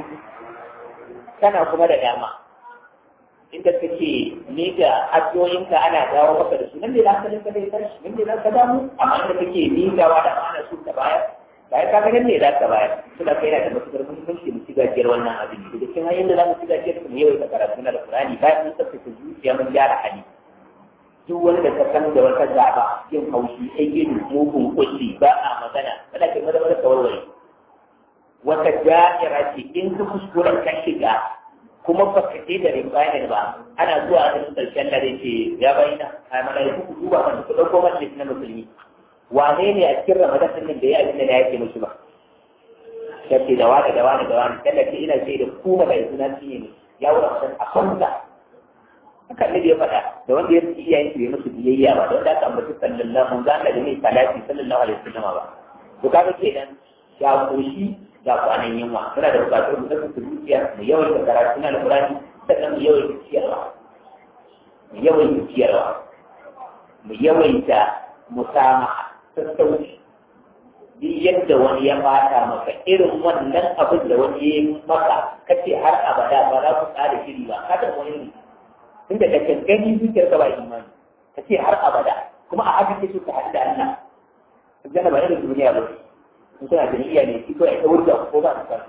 kana kuma da dama inda kake miƙa addu'o'inka ana dawo maka da su nan ne za ka rinka zai tashi nan ne za ka damu amma inda kake miƙawa da amana su ka bayar bayan ka ga nan ne za ka bayar suna kai na da matuƙar muhimmanci mu ci gajiyar wannan abin da cikin hanyar da za mu ci gajiyar mu yawaita karatu na da Qur'ani bayan mun tsaftace zuciya mun gyara hali duk wanda ka san da wata gaba yin haushi ai gidu mugun kulli ba a magana kada kai mada mada warware wata da'ira ce in ka kuskuren ka shiga kuma ba ka ce da ribayar ba ana zuwa a cikin karshen da ce ya bayyana a malaiku ku duba kan ku dauko majalis na musulmi wane ne a cikin ramadan din nan da ya abin da ya yake musu ba kace da wani da wani da wani kada ce ina ce da ku malaiku na cinye ne ya wura mutan a kwanta haka ne ya faɗa da wanda ya ci iyayen su bai musu biyayya ba da wanda aka ambaci sallallahu alaihi wasallam da mai salati sallallahu alaihi wasallam ba to kaga kenan ya koshi ga kwanan yunwa suna da bukatar mu saka zuciya mu yawan da karatu na alqur'ani sannan mu yawan ciyarwa mu yawan ciyarwa mu yawaita musamaha sassauci duk yadda wani ya fata maka irin wannan abin da wani ya yi maka kace har abada ba za ku tsara shiri ba ka da wani ne inda da kankani zuciyar ka ba imani ka ce har abada kuma a haka ke so ka haɗu da Allah aljanna ba irin duniya ba in kana da niyya ne ko ai tawar da ko ba ka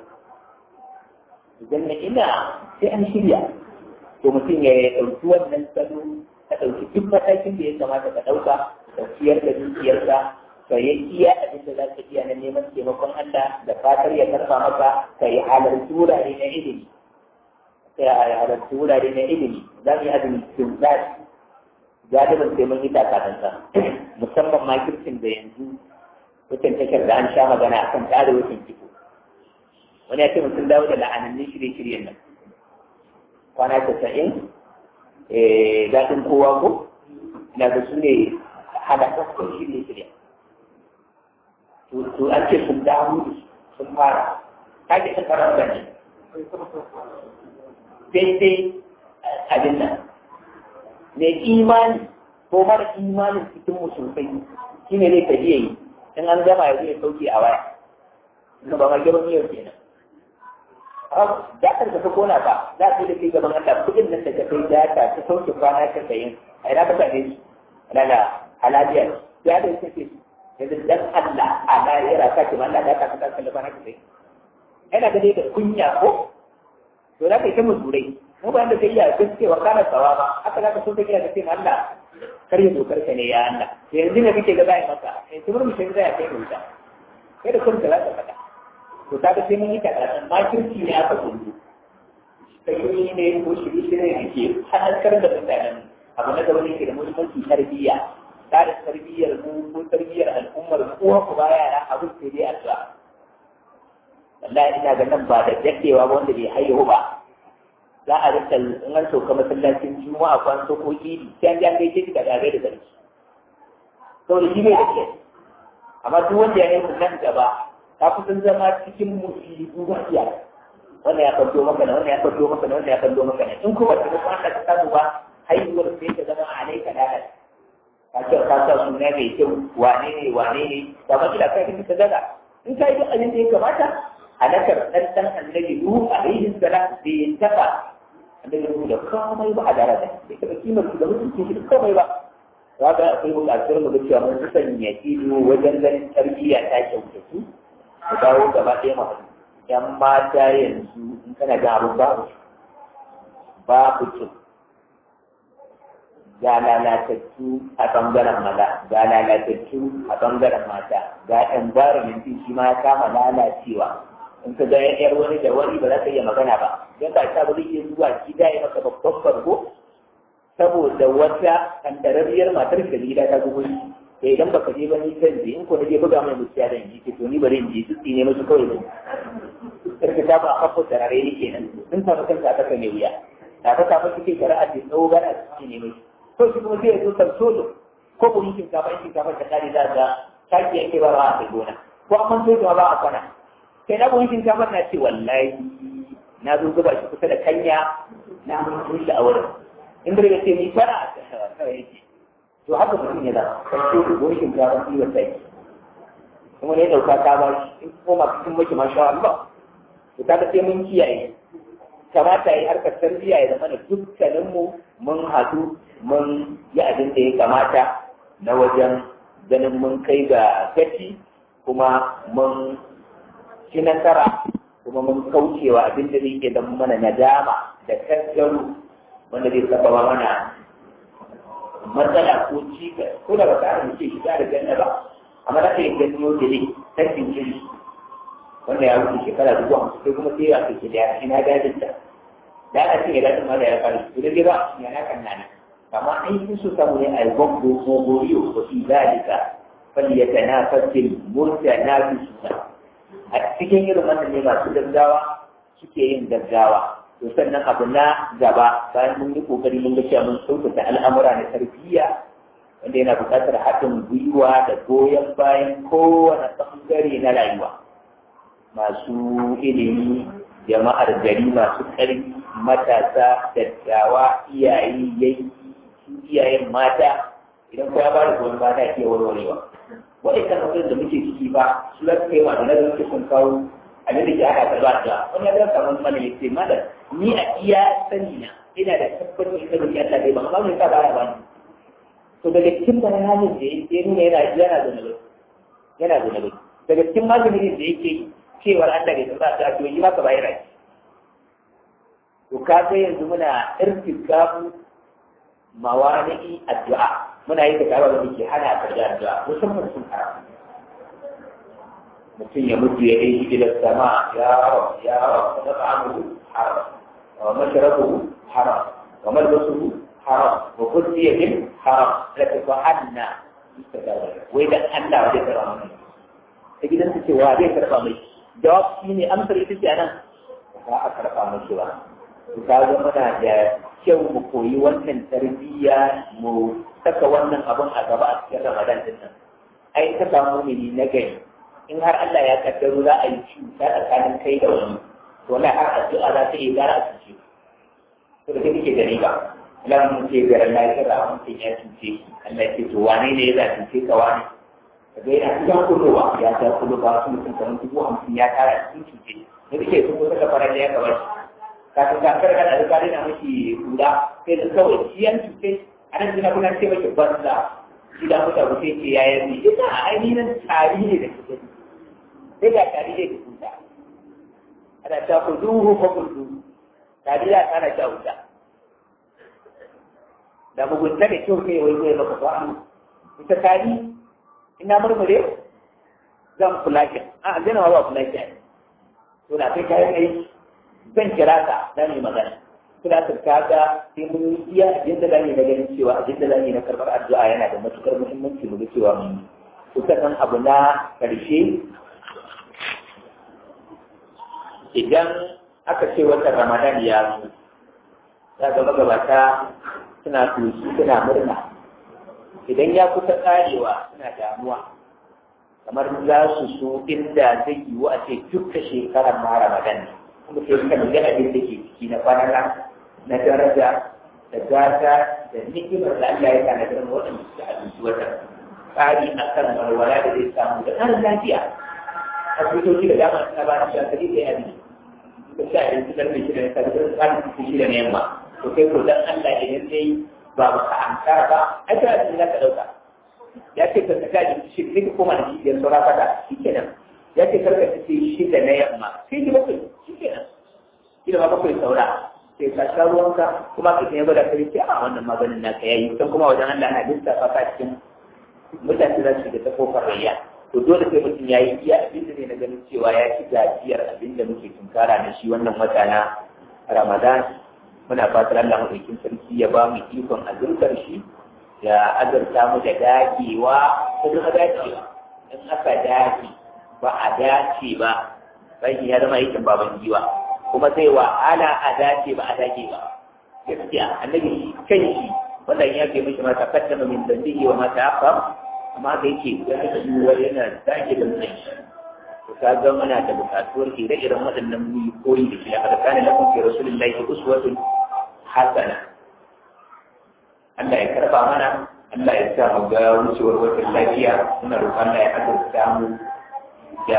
aljanna ina sai an shirya to mutum ya ɗauki wannan salo ka ɗauki duk matakin da ya kamata ka ɗauka ka ciyar da dukiyarka ka yi iya abin da za ka iya na neman taimakon Allah da fatar ya karɓa maka ka yi halarci wurare na ilimi sai a halarci wurare na ilimi za mu yi azumi cikin zafi galibin sai mun yi takatansa musamman ma kirkin da yanzu wucin tashar da an sha magana akan tsara wucin kiko wani ya ce mutum dawo da la'anannin shirye-shiryen nan kwana casa'in daɗin kowa ko na da su ne halakakun shirye-shiryen to an ce sun dawo sun fara ta ke sun fara gani daidai abin nan mai imani ko mara imanin cikin musulmai shi ne zai tafi yi in an gama ya zai sauke a waya na ba ma gaban yau kenan dakar da ta kona ba za su da kai gaban Allah kudin nan da ta kai data ta sauke kwana ta sayin a ina ka same su daga halaliya ya da yake ce yanzu dan Allah a lahira ka ce Allah da ka ka kalla kwana ta sayin ina ga dai da kunya ko to za ka yi ta musurai mu ba da kai ya gaske wa kana tsawa ba haka za ka so kake da kai Allah kar ya dokar ka ne ya Allah to yanzu ne kake ga zai maka sai tumur mu sai zai kai wuta kai da kun za ka faɗa to kaga sai mun yi karatun makirci ne aka kundu sai ne ko shiri shiri ne ke halarkar da mutanen abu na gaba ne ke da muhimmanci tarbiyya da tarbiyyar mu ko tarbiyyar al'ummar kowa ku ba yara abin sai dai addu'a wallahi ina ga nan ba da daddewa ba wanda bai haihu ba za a rinka in an sauka masallacin juma'a ko an sauko idi sai an ji an gaishe shi da gagai da sarki saboda shi bai da ke amma duk wanda ya haihu nan gaba ka kusan zama cikin musibu ba iya wannan ya kallo maka na wannan ya kallo maka na wannan ya kallo maka na in kuma ta kuma ka samu ba haihuwar sai ta zama a alaika dalal ka ce ka sa suna mai kyau wane ne wane ne ba ma kila kai ka daga in ka yi duk abin da ya kamata halakar ɗan ɗan annabi Nuhu alaihi salam da ya taɓa annabi Nuhu da komai ba a daraja bai taɓa kimar su da mutunci shi da komai ba za ga akwai buƙatar mu ga cewa mun sanya ido wajen ganin tarbiyya ta kyautatu mu dawo gaba ɗaya mu haɗu ‘yan mata yanzu in kana ga abin babu babu kyau ga lalatattu a ɓangaren maza ga lalatattu a ɓangaren mata ga environment shi ma ya kama lalacewa in ka ga yar wani da wani ba za ka iya magana ba don ba ta ba zai iya zuwa gida ya maka babban farko saboda wata kandararriyar matar da gida ta gugu da idan baka je ba ni kan je in ko je buga mai mutiya da ji to ni bari in je su ne musu kawai ba karka ta ba a da rare ne kenan sun samu kanka aka kan wuya ta ta ta kike shari'a da tsawo gana su ne mai ko shi kuma sai ya zo san solo ko ko yin kafa yin kafa ta kare da ta taki yake ba a kai gona ko an so ba a kwana sai na yin kafa na ce wallahi na zo zuba shi kusa da kanya na mun shi a wurin in da ya ce ni fara kawai yake to haka mutum ya zama sai ko yin kafa shi wa sai kuma ne dauka ta ba shi in koma cikin maki masha Allah to kaga sai mun kiyaye kamata yi harkar tarbiyya ya zama da dukkaninmu mun haɗu mun yi abin da ya kamata na wajen ganin mun kai ga gaci kuma mun ci nasara kuma mun kaucewa abin da zai zama mana nadama da tattaro wanda zai sababa mana matsala ko cikas ko da ba ta ce shiga da janna ba amma da kai ganin yau da ne tattin jiri wanda ya wuce shekara dubu hamsin sai kuma sai a kai da ina gadin ta da ana cin gadin ma da ya fara su da ba ya na kan nana amma an yi su samu ne a yi gwamgo ko goriyo ko fi zalika fali ya tana fasil murta na fi suna a cikin irin wannan ne masu gaggawa suke yin gaggawa to sannan abu na gaba bayan mun yi kokari mun ga cewa mun sauƙaƙa al'amura na tarbiyya wanda yana buƙatar haɗin gwiwa da goyon bayan kowane ɓangare na rayuwa masu ilimi jama'ar gari masu ƙarfi matasa dattawa iyaye yayi iyayen mata idan kowa ba da goyon ba ta iya warwarewa waɗannan abubuwan da muke ciki ba su za su kai wa da nazarin da sun kawo abin da ke ana karɓa da wani ya kamar mana ya ce mana ni a iya sani na ina da tabbacin ita da Allah dai ba amma mun sa baya ba ni to daga cikin bayanin da ya nuna yana yana da nabi yana da nabi daga cikin maganin da yake cewar Allah bai tsara ta to yi maka bayar rai to ka ga yanzu muna irtikafu mawani'i addu'a muna yi da kawo da ke hana ka da addu'a musamman sun haram mutum ya mutu ya yi ila sama ya rab ya rab da ta'amuhu haram wa mashrabuhu haram wa malbasuhu haram wa kulliya bil haram la tafahanna wai da Allah wa zai karba mai ta gidan ta ce wa zai karba mai jawab shi ne amsar ita ce anan ba a karba mai ba ka ga muna da kyau mu koyi wannan tarbiyya mu saka wannan abun a gaba a cikin Ramadan din nan ai ta samu mini na gari in har Allah ya kaddaro za a yi cuta tsakanin kai da wani to wallahi har addu'a za ta yi gara a cuce to da kake da riba Allah mun ce garin lafiya mun ce ya cuce Allah ya ce to wane ne ya cuce ka wani kaga yana cikin kulowa ya ta kulo ba su mutum kamar dubu hamsin ya tara cikin cuce da kake sun kusa ka fara da ya gaba kafin kakar da alƙali na mashi guda sai da kawai shi yan cuce a nan suna kuna ce mashi banza shi da mutu abu sai ce ya yi ita a ainihin tari ne da kuke sai ga tari ne da kuta ana ta ku duhu ko ku duhu tari ya tsara ta wuta da mugunta da kyau kai wai zai maka ba ita tari ina murmure zan kula ki a aljanna ba kula ki to da kai kayan aiki zan kira ka za mu yi magana suna turkaka sai mun yi iya abin da zamu yi na ganin cewa abin da zamu yi na karɓar addu'a yana da matukar muhimmanci mu ga cewa mun yi sannan abu na ƙarshe idan aka ce watan ramadan ya zo za ga magabata suna tushi suna murna idan ya kusa karewa suna damuwa kamar za su so inda zai yiwu a ce dukka shekarar ma ramadan ne kuma sai suka nuna abin da ke ciki na kwanana na daraja da gata da ni'imar da Allah ya tanadar waɗanda suka abinci wata tsari a kan walwala da zai samu da ƙarin lafiya asibitoci da dama suna ba da shakari da yadi ka sha abinci karfe shida na safe don tsarin cikin shida na yamma to kai ko dan Allah idan dai ba ba ka ankara ba ai ta abin za ka ɗauka ya ce ka saka abinci shi ne ka koma da shi biyar saura fata shi kenan ya ce karka ta ce shida na yamma sai ki bakwai shi kenan shi da ma bakwai saura sai ka sha ruwanka kuma ka sanya gwada kai ce a wannan maganin naka yayi don kuma wajen Allah na lissafa ka cikin mutane za su shiga ta kofar rayya to dole sai mutum ya yi iya abin da ne na ganin cewa ya ci gajiyar abin da muke tunkara da shi wannan wata na Ramadan muna fatar Allah madaukin sarki ya ba mu ikon azurkar shi ya azurta mu da dagewa ko kuma dacewa in aka dace ba a dace ba sai ya zama aikin baban giwa kuma sai wahala a dace ba a dage ba gaskiya annabi kan shi wannan ya ke mishi ma taqaddama min dhanbihi wa ma ta'akhkhar amma da yake ya ka duwa yana dage da mutum to ka ga muna da bukatuwar ire-iren waɗannan mu koyi da shi da kana lakum fi rasulillahi uswatun hasana Allah ya karba mana Allah ya sa mu ga wucewar wata lafiya muna roƙon Allah ya azurta mu da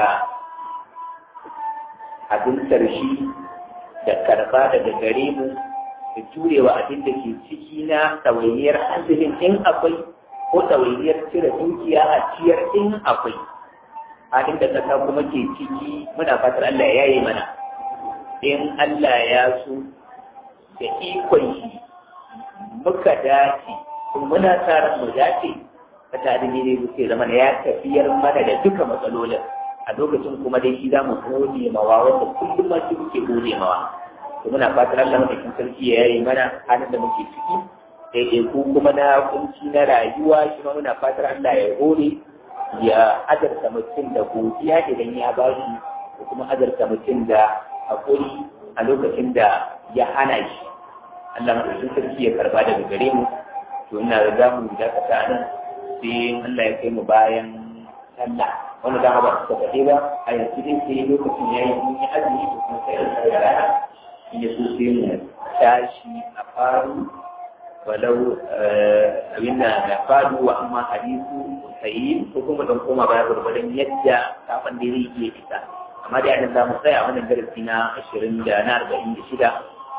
abintar shi da karba daga gare mu da jurewa abin da ke ciki na ɗawainiyar azumin in akwai ko ɗawainiyar cire dukiya a ciyar in akwai halin da ƙasa kuma ke ciki muna fatar Allah ya yi mana in Allah ya so da ikon shi muka dace kuma muna tsarin mu dace ka tare ne zai zama ya tafiyar mana da duka matsalolin a lokacin kuma dai shi za mu gode mawa wanda kullum ma shi muke gode mawa to muna fatar Allah madaukin sarki ya yi mana halin da muke ciki daidai ku kuma na kunci na rayuwa shi ma muna fatar Allah ya gode ya azarta mutum da godiya idan ya ba shi ko kuma azarta mutum da hakuri a lokacin da ya hana shi Allah madaukin sarki ya karba daga gare mu to ina da zamu dakata nan sai Allah ya kai mu bayan sallah wanda dama ba su faɗi ba a yanzu dai sai lokacin ya yi mun yi azumi ko kuma sai da rana in ya so sai mu tashi a faru walau abin da na faru wa amma hadisu sai ko kuma don koma baya gurgurdan yadda kafin da zai iya fita amma dai anan za mu tsaya wannan darasi na ashirin da na arba'in da shida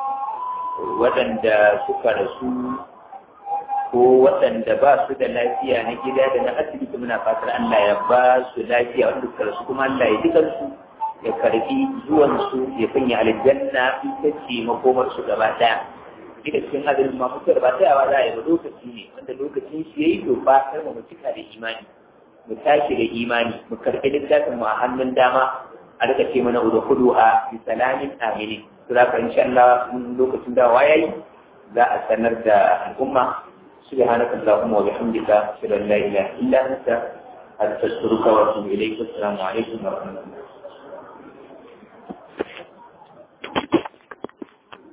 waɗanda suka rasu ko waɗanda ba su da lafiya na gida da na asibiti muna fatar Allah ya ba su lafiya wanda suka rasu kuma Allah ya duka su ya karbi zuwan su ya sanya aljanna ita ce makomar su gaba ɗaya ita cikin azumin ma mutuwar ba tsayawa za a yi ba lokaci ne wanda lokacin shi yayi to ba kar mu cika da imani mu tashi da imani mu karɓi littafin mu a hannun dama a rika ce mana udkhulu a bi salamin aminin to za ka insha Allah lokacin da yayi za a sanar da al'umma سبحانك اللهم وبحمدك أشهد أن لا إله إلا أنت أستغفرك وأتوب إليك والسلام عليكم ورحمة الله